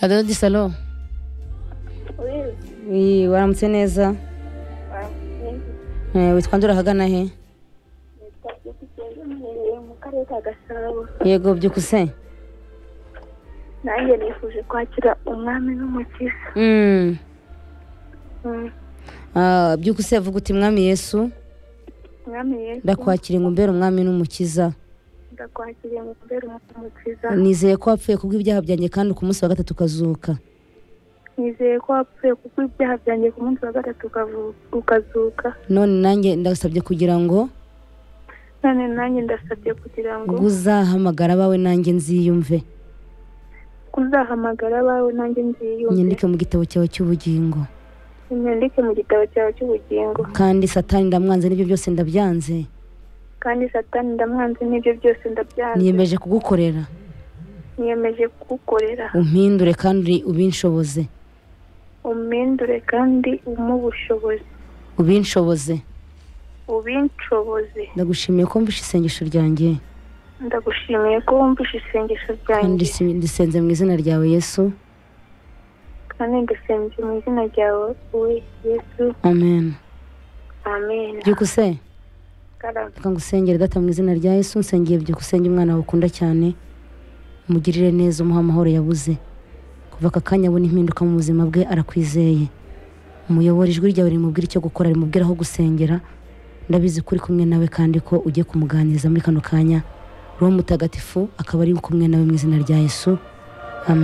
adodi salo Wi- waramutse neza Eh, witwa ndura ahagana he mu karere ka gasabo yego byukuse nanjye nifuje kwakira umwami n'umukiza Mm. Mm. Ah, byukuse vuga uti mwami yesu umwami yesu ndakwakira ngo umbere umwami n'umukiza ndakwakiriye mu kubera umukiza nizeye ko wapfuye kubw'ibyaha byanjye kandi ku munsi wa gatatu ukazuka nizeye ko wapfuye kuko ibyaha byanjye ku munsi wa gatatu ukavu- ukazuka none nanjye ndasabye kugira ngo none nanjye ndasabye kugira ngo uzahamagara abawe nanjye nziyumve uzahamagara abawe nanjye nziyumve nyandike mu gitabo cyawe cy'ubugingo nyandike mu gitabo cyawe cy'ubugingo kandi satani ndamwanze n'ibyo byose ndabyanze kandi satani ndamwanze n'ibyo byose ndabyanze niyemeje kugukorera niyemeje kugukorera umpindure kandi ubinshoboze umpindure kandi umuhe ubushobozi ubinshoboze ubinshoboze ndagushimiye ko mvishe isengesho ryanjye ndagushimiye ko wumvishe isengesho kandi ryanjye ndisi- ndisenze mu izina ryawe yesu kandi ndasenze mu izina ryawe we yesu amen amen byukuse Karame. reka ngusengere data mu izina rya yesu nsengeye byukusenge umwana wawe ukunda cyane umugirire neza umuhe amahoro yabuze kuva aka kanya abona impinduka mu buzima bwe arakwizeye umuyobora ijwi ryawe rimubwira icyo gukora rimubwira aho gusengera ndabizi ko uri kumwe nawe kandi ko ugiye kumuganiriza muri kano kanya roho mutagatifu akaba ari kumwe nawe mu izina rya yesu amen